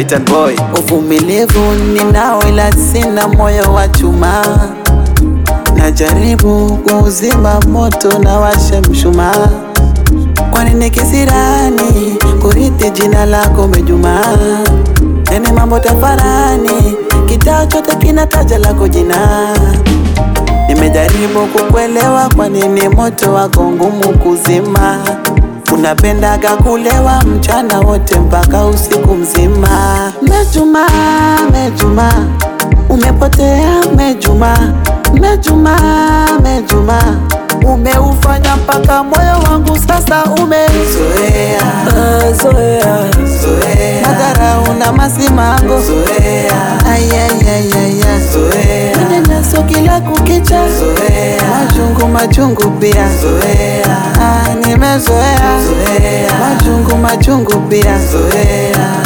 Titan boy. Uvumilivu ninao ila sina moyo wa chuma, najaribu kuuzima moto na washa mshumaa. Kwani ni kisirani kurithi jina lako Mejuma? Yani mambo tafarani, kitaa chote kinataja lako jina. Nimejaribu kukuelewa, kwa nini moto wako ngumu kuzima? Unapendaga kulewa mchana wote mpaka usiku mzima. Mejuma, Mejuma, umepotea Mejuma, Mejuma, Mejuma, umeufanya mpaka moyo wangu sasa umezoea Zoea, zoea, madhara una masimango zoea, ayayayaya zoea, manyanyaso kila kukicha zoea, majungu majungu pia zoea, ah, nimezoea zoea, majungu majungu pia zoea.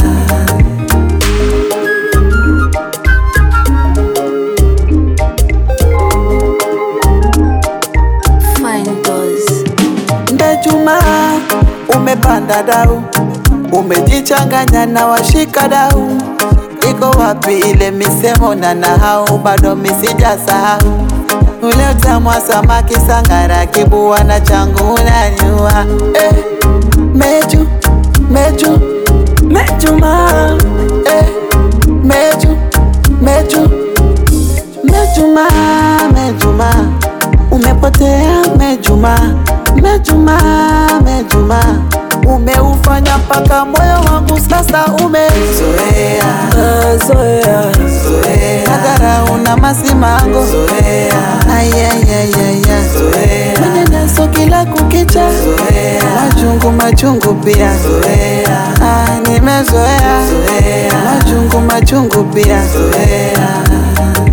Fine Boys. Ndejuma umepanda dau, umejichanganya na washika dau. Iko wapi ile misemo na nahau? Bado misijasahau ule utamu wa samaki, sangara, kibua na changu unaniua. Eh, Meju, Meju, Mejuma, eh, Meju, Meju, Mejuma, Mejuma, umepotea Mejuma, Mejuma, Mejuma, umeufanya mpaka moyo wangu sasa umezoea, zoea, zoea, madhara una masimango, zoea, ayayayaya, zoea, manyanyaso kila kukicha, zoea, majungu majungu pia, zoea, ah, nimezoea, zoea, majungu majungu pia, zoea.